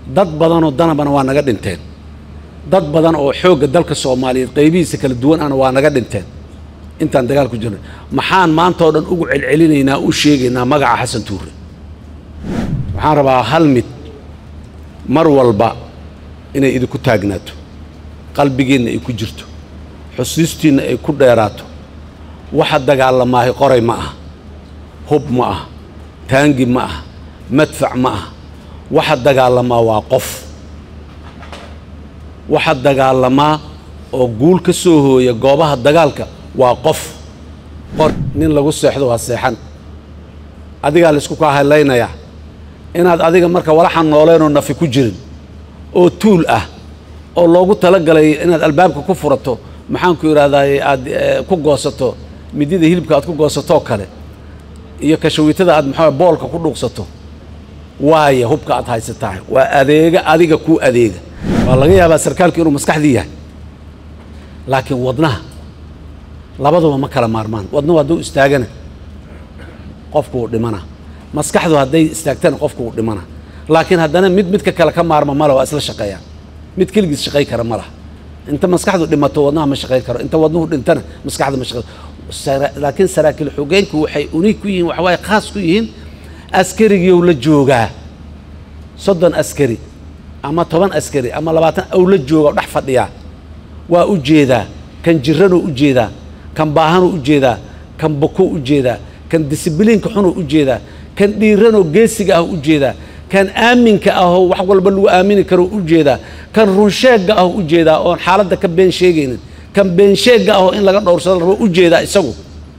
dad badanoo danabana waa naga dhinteen dad badan oo xoogga dalka soomaaliyeed qaybihiisa kala duwan ana waa naga dhinteen intaan dagaal ku jirnay maxaan maanta oo dhan ugu celcelinaynaa u sheegaynaa magaca xasan tuure waxaan rabaa hal mid mar walba inay idinku taagnaato qalbigiinna ay ku jirto xusuustiinna ay ku dheeraato waxa dagaalamaahay qoray ma ah hub ma ah taangi ma ah madfac ma ah waxa dagaalamaa waa qof waxa dagaalamaa oo guul ka soo hooya goobaha dagaalka waa qof qor nin lagu seexdo waa seexan adigaa laysku kaa hadlaynayaa inaad adiga marka walaxan nooleenoo nafi ku jirin oo tuul ah oo loogu talagalay inaad albaabka ku furato maxaanku idhahdaaye aad ku goosato midida hilibka aad ku goosatoo kale iyo kashawiitada aad maxaa boolka ku dhuuqsato waaya hubka aad haysatahay waa adeega adiga kuu adeega waa laga yaabaa sarkaalku inuu maskaxdii yahay laakiin wadnaha labaduba ma kala maarmaan wadnuhu hadduu istaagana qofku uu dhimana maskaxdu hadday istaagtana qofku uu dhimana laakiin haddana mid midka kale ka maarma male waa isla shaqeeyaan mid keligiis shaqay kara ma laha inta maskaxdu dhimato wadnaha ma shaqayn karo inta wadnuhu dhintana maskaxda ma shaqayn laakiin saraakiil xogeynku waxay uniig ku yihiin waxawaaye khaas ku yihiin askarigiiou la joogaa soddon askari ama toban askari ama labaatan ou la jooga dhex fadhiyaa waa u jeedaa kan jiranuu u jeedaa kan baahanuu u jeedaa kan bokou u jeedaa kan disibiliinka xunuu u jeedaa kan dhiiranoo geesiga ah u jeedaa kan aaminka ahoo wax walba lagu aamini karo u jeedaa kan runsheegga ah u jeedaa oon xaaladda ka been sheegaynin kan beensheegga ahoo in laga dhowrsado rabo u jeedaa isagu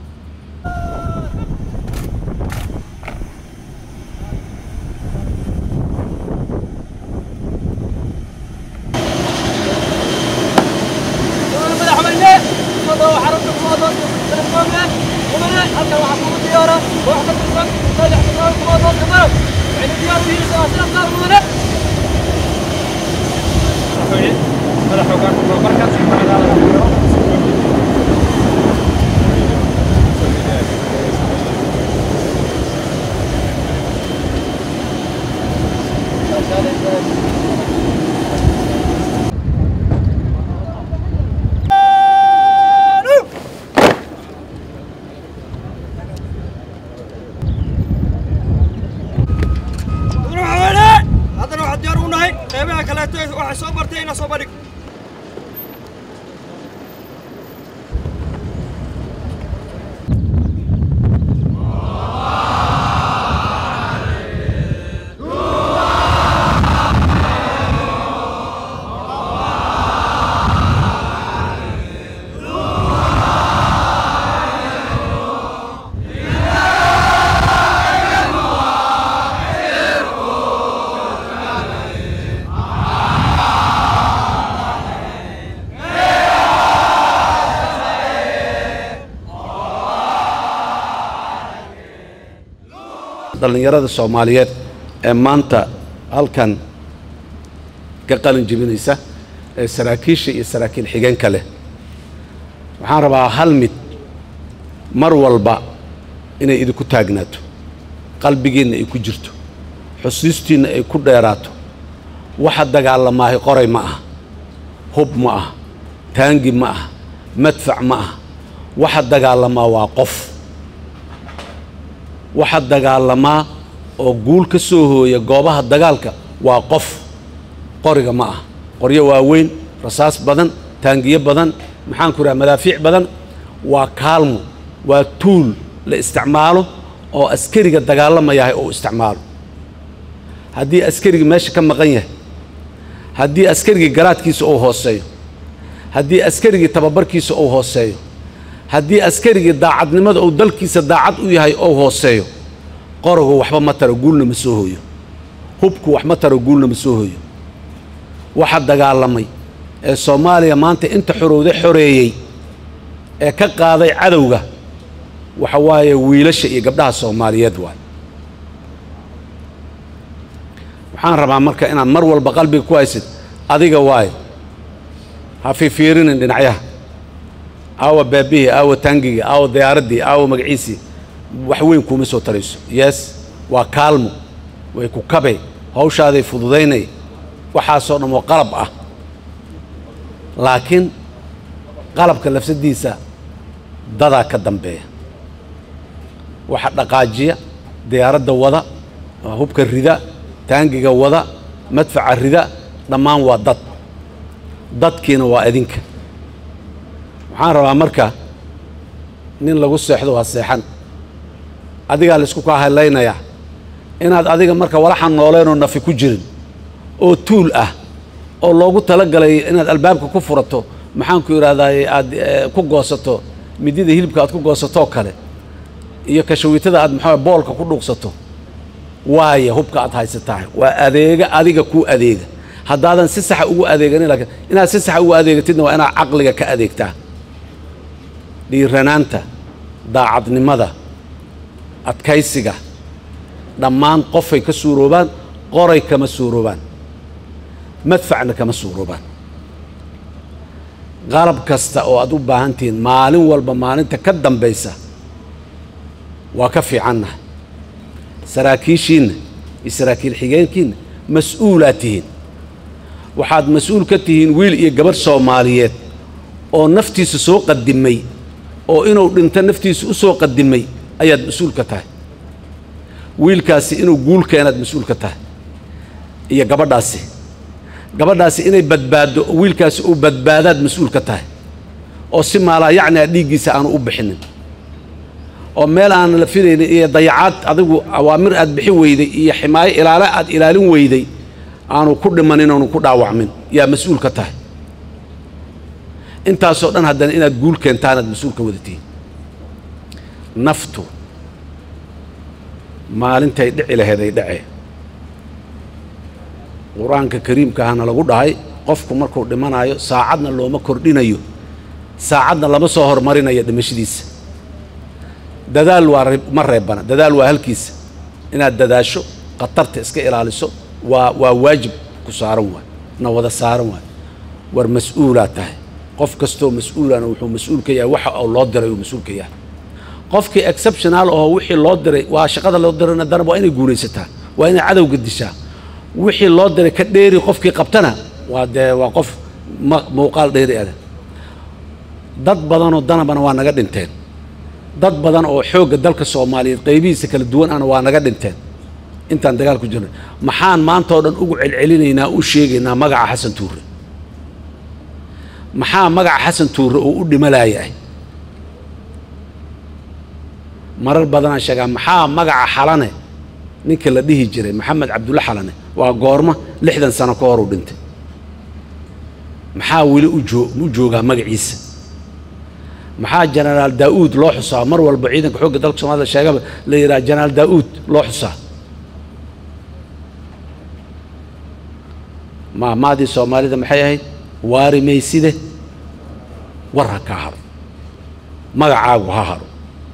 haddana waxaan diyaar u nahay qeybaha kaleeto waxay soo bartay inaa soo bandhig dhallinyarada soomaaliyeed ee maanta halkan ka qalin jebinaysa ee saraakiisha iyo saraakiil xigeenka leh waxaan rabaa hal mid mar walba inay idinku taagnaato qalbigiinna ay ku jirto xusuustiinna ay ku dheeraato waxa dagaalamaahay qoray ma ah hub ma ah taangi ma ah madfac ma ah waxa dagaalamaa waa qof waxa dagaalamaa oo guul ka soo hooya goobaha dagaalka waa qof qoriga ma ah qoryo waaweyn rasaas badan taangiyo badan maxaan ku idhaha madaafiic badan waa kaalmo waa tuul la isticmaalo oo askariga dagaalamayahay oo isticmaalo haddii askarigii meesha ka maqan yahay haddii askarigii garaadkiisa uu hooseeyo haddii askarigii tababarkiisa uu hooseeyo haddii askarigii daacadnimada uu dalkiisa daacad u yahay ou hooseeyo qorogu waxba ma taro guulna ma soo hooyo hubku wax ma taro guulna ma soo hooyo waxa dagaalamay ee soomaaliya maanta inta xorowda xoreeyey ee ka qaaday cadowga waxa waaye wiilasha iyo gabdhaha soomaaliyeed waay waxaan rabaa marka inaad mar walba qalbiga ku haysid adiga waaye ha fiifiirinin dhinacyaha aawa baabihii aawa taangigii aawa diyaaraddii aawa magaciisii wax weyn kuuma soo tarayso yes waa kaalmo way ku kabay hawshaaday fududaynay waxaasoo dhan oo qalab ah laakiin qalabka lafsadiisa dadaa ka dambeeya waxa dhaqaajiya diyaaradda wada hubka rida taangiga wada madfaca rida dhammaan waa dad dadkiina waa idinka waxaan rabaa marka nin lagu seexdo waa seexan adigaa laisku kaa hadlaynayaa inaad adiga marka walaxan nooleenoo nafi ku jirin oo tuul ah oo loogu talagalay inaad albaabka ku furato maxaanku idhahdaaye aad ku goosato midida hilibka aad ku goosatoo kale iyo kashawiitada aad maxaa boolka ku dhuuqsato waaye hubka aad haysataa waa adeega adiga kuu adeega haddaadan si saxa ugu adeeganin laakiin inaad si saxa ugu adeegatidna waa inaad caqliga ka adeegtaa dhiiranaanta daacadnimada adkaysiga dhammaan qofay ka suuroobaan qoray kama suuroobaan madfacna kama suuroobaan qalab kasta oo aad u baahan tihiin maalin walba maalinta ka dambaysa waa ka fiicannahay saraakiishiinna iyo saraakiil xigeenkiinna mas-uulaad tihiin waxaad mas-uul ka tihiin wiil iyo gabarh soomaaliyeed oo naftiisa soo qadimay oo inuu dhinto naftiisa u soo qadimay ayaad mas-uul ka tahay wiilkaasi inuu guul keenaad mas-uul ka tahay iyo gabadhaasi gabadhaasi inay badbaaddo oo wiilkaasi uu badbaadaad mas-uul ka tahay oo si maalaa yacni a dhiiggiisa aanu u bixinin oo meel aan la filaynin iyo dayacaad adigu awaamir aad bixin weyday iyo ximaayo ilaalo aad ilaalin weyday aanu ku dhimanin oonu ku dhaawacmin yaa mas-uul ka tahay intaasoo dhan haddana inaad guul keentaanaad mas-uul ka wadatiin naftu maalintay dhici laheed ay dhacee qur-aanka kariimka ahna lagu dhahay qofku markuu dhimanayo saacadna looma kordhinayo saacadna lama soo hormarinayo dhimashadiisa dadaal waa ma reebana dadaal waa halkiisa inaad dadaasho khatarta iska ilaaliso waa waa waajib ku saaran waay na wada saaran waay war mas-uulaad tahay qof kastoo mas-uulana wuxuu mas-uul ka yahay waxa loo diray uu mas-uul ka yahay qofkii exceptional oo wixii loo diray waa shaqada loo dirayna danab waa inay guulaysataa waa inay cadowga dishaa wixii loo diray ka dheeri qofkii qabtana waa dee waa qof ma muuqaal dheeri ada dad badanoo danabana waa naga dhinteen dad badan oo xoogga dalka soomaaliyeed qaybihiisa kala duwan ana waa naga dhinteen intaan dagaal ku jirnay maxaan maanta oo dhan ugu celcelinaynaa u sheegaynaa magaca xasan tuure maxaa magaca xasan tuure oo u dhimalayahay marar badanaan sheegaa maxaa magaca xalane ninka la dhihi jiray maxamed cabdulle xalane waa goormo lixdan sano ka hor uu dhintay maxaa weli u joo u joogaa magaciisa maxaa jenaraal daa'uud loo xusaa mar walba ciidanka xoogga dalka soomaalida sheegaba la yidhaha jenaraal daa'uud loo xusaa maahmaadii soomaalida maxay ahayd waari mayside war ha kaa haro magacaagu ha haro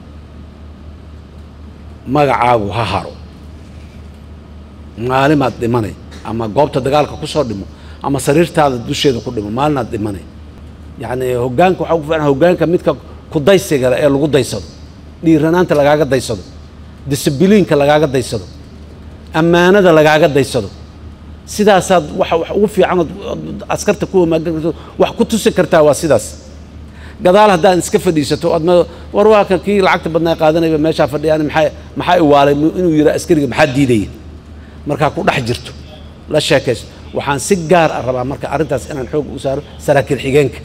magacaagu ha haro maalimaad dhimanay ama goobta dagaalka ku soo dhimo ama sariirtaada dusheeda ku dhimo maalinaad dhimanay yacni hoggaanka waxaa ku fiican hoggaanka midka kudaysiga leh ee lagu daysado dhiiranaanta lagaaga daysado disibiliinka lagaaga daysado ammaanada lagaaga daysado sidaasaad waxa wax ugu fiican ood askarta ku homaagan karto wax ku tusi kartaa waa sidaas gadaal haddaad iska fadhiisato ood war waa kan kii lacagta badnaa qaadanayba meeshaa fadhiyaan maxaa maxaa iwaalay inuu yidhaa askariga maxaa diidaya markaa ku dhex jirto la sheekaysto waxaan si gaar ah rabaa marka arrintaas inaan xoog u saaro saraakiil xigeenka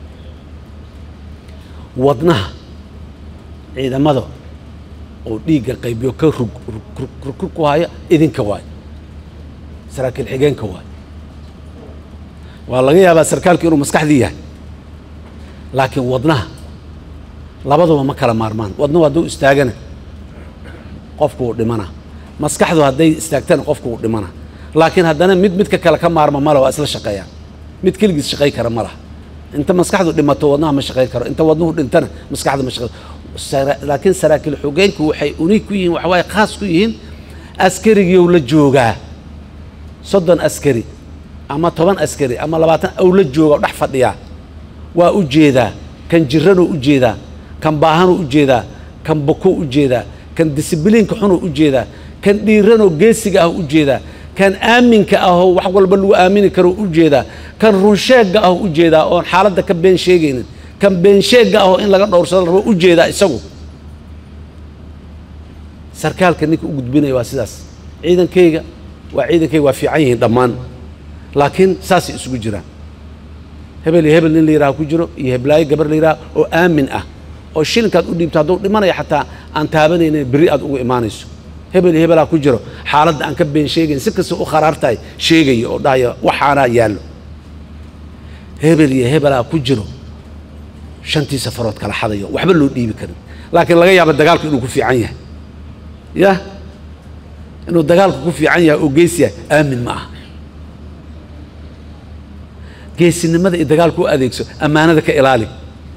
wadnaha ciidamada oo dhiigga qaybiyo ka rug rug ku haya idinka waayo saraakiil xigeenka waayo waa laga yaabaa sarkaalku inuu maskaxdii yahay laakiin wadnaha labaduba ma kala maarmaan wadnuhu hadduu istaagana qofku uu dhimana maskaxdu hadday istaagtana qofku uu dhimana laakiin haddana mid midka kale ka maarma male waa isla shaqeeyaan mid keligiis shaqay kara ma laha inta maskaxdu dhimato wadnaha ma shaqayn karo inta wadnuhu dhintana maskaxda ma shaqay laakiin saraakiil xogeenku waxay uniig ku yihiin waxa waaye khaas ku yihiin askarigiiou la joogaa soddon askari ama toban askari ama labaatan ou la jooga dhex fadhiyaa waa u jeedaa kan jiranuu u jeedaa kan baahanuu u jeedaa kan bokou u jeedaa kan disibiliinka xunuu u jeedaa kan dhiiranoo geesiga ah u jeedaa kan aaminka ahoo wax walba lagu aamini karo u jeedaa kan runsheegga ahoo u jeedaa oon xaaladda ka been sheegaynin kan been sheegga ahoo in laga dhowrsado rabo u jeedaa isagu sarkaalka ninka u gudbinaya waa sidaas ciidankayga waa ciidankayga waa fiican yihiin dhammaan laakiin saasay isugu jiraan hebel iyo hebel nin la yidhaha ku jiro iyo heblaayo gabar la yidhaha oo aamin ah oo shilinkaad u dhiibto hadduu dhimanaya xataa aan taabanaynin berri aad ugu imaanayso hebel iyo hebelaa ku jiro xaaladda aan ka been sheegayn si kasta u kharaartahay sheegaya oo dhahaya waxaanaa yaallo hebel iyo hebelaa ku jiro shantii safarood kala xadayo waxba loo dhiibi karin laakiin laga yaaba dagaalku inuu ku fiican yahay yah inuu dagaalku ku fiican yahay oo gees yahay aamin ma aha geesinimada iyo dagaalku u adeegso ammaanada ka ilaali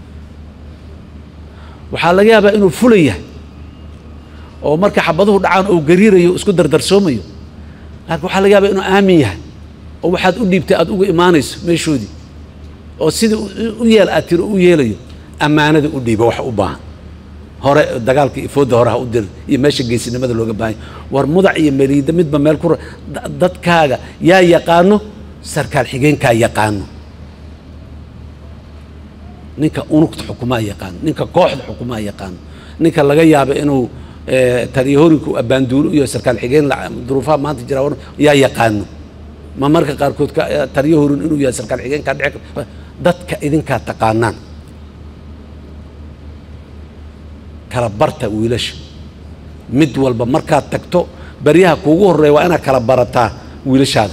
waxaa laga yaabaa inuu fula yahay oo marka xabaduhu dhacaan oo gariirayo isku dardarsoomayo laakiin waxaa laga yaabaa inuu aamin yahay oo waxaad u dhiibtay aad uga imaanayso meeshoodii oo sidii u yeel aad tiro u yeelayo ammaanada u dhiiba wax u baahan hore dagaalka iyo foodda hore ha u dir iyo meesha geesinimada looga baahanya war mudac iyo meliida midba meel ku dadkaaga yaa yaqaano sarkaal xigeenkaa yaqaano ninka unugta xukumaa yaqaano ninka kooxda xukumaa yaqaano ninka laga yaabo inuu taliyahorinka abbaanduulo iyo sarkaal xigeen duruufaha maanta jira yaa yaqaano ma marka qaarkood taliyahorin inuu yahay sarkaal xigeenkaa dhici dadka idinkaa taqaanaan kala barta wiilasha mid walba markaad tagto baryaha kuugu horreeya waa inaad kala barataa wiilashaada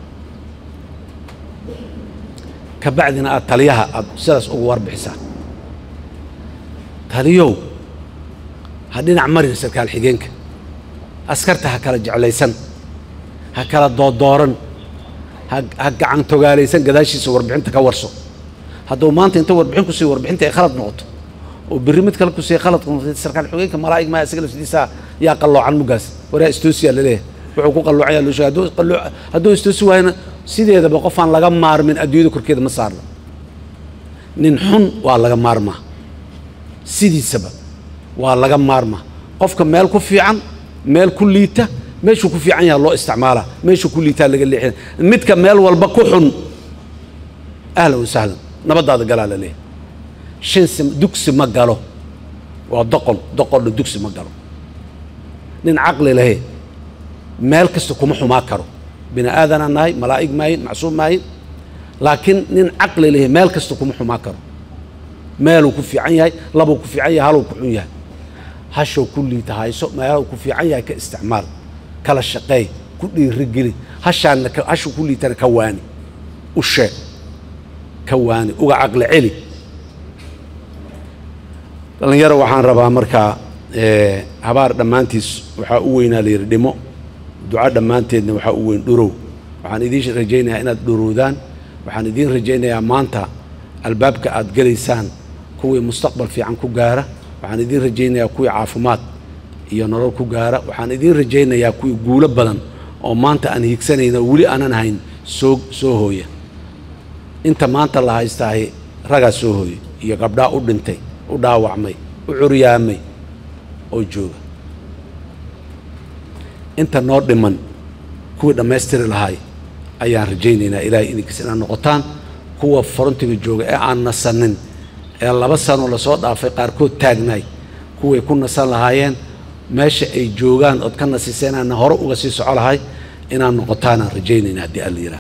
ka bacdina aad taliyaha aad sidaas ugu warbixisaa taliyow ha dhinac marin sarkaal xigeenka askarta ha kala jeclaysan ha kala doodooran ha ha gacan togaalaysan gadaashiisa warbixinta ka warso hadduu maanta inta warbixin ku siiyo warbixinta ay khalad noqoto oo berri mid kale ku siiya khalad noqotay sarkaal xigeenka malaa'ig maa isaga laftiisa yaa qalloocan mugaas waraa istoosiya laleeyahay wuxuu ku qalloocaya loo sheegay hadduu qalloo hadduu istoosi waayana sideedaba qofaan laga maarmin adduunyada korkeeda ma saarno nin xun waa laga maarmaa sidiisaba waa laga maarmaa qofka meel ku fiican meel ku liita meeshuu ku fiican yaha loo isticmaalaa meeshuu ku liitaa laga leexina midka meel walba ku xun ahlan wa sahlan nabaddaada galaa la leeyahay shansi dugsi ma galo waa doqon doqonna dugsi ma galo nin caqli lahe meel kasta kuma xumaa karo bini aadanaa nahay malaa'ig maahin macsuum maahin laakiin nin caqli lehe meel kasta kuma xumaa karo meeluu ku fiican yahay labuu ku fiican yahay haluu ku xun yahay hashow ku liita hayso meeluu ku fiican yahay ka isticmaal kala shaqeey ku dhiirigeli hashaanna hashuu ku liitana ka waani u sheeg ka waani uga caqli celi dhallinyaro waxaan rabaa markaa habaar dhammaantiis waxaa u weynaa la yidhi dhimo duco dhammaanteedna waxaa u weyn dhurow waxaan idiin rajaynayaa inaad dhurowdaan waxaan idiin rajaynayaa maanta albaabka aad gelaysaan kuwii mustaqbal fiican ku gaara waxaan idiin rajaynayaa kuwii caafimaad iyo nolol ku gaara waxaan idiin rajaynayaa kuwii guulo badan oo maanta aan hiigsanayna weli aanan hayn soo soo hooya inta maanta la haystaahay ragaa soo hooya iyo gabdhaa u dhintay u dhaawacmay u curyaamay oo jooga inta noo dhiman kuwii dhammaystiri lahay ayaan rajaynaynaa ilaahay idinkiis inaad noqotaan kuwa forontiga jooga ee aan nasanin ee laba sano lasoo dhaafay qaarkood taagnaay kuway ku nasan lahaayeen meesha ay joogaan ood ka nasiseenaana hore uga sii soco lahay inaad noqotaanaan rajaynaynaa haddii alla yidhaha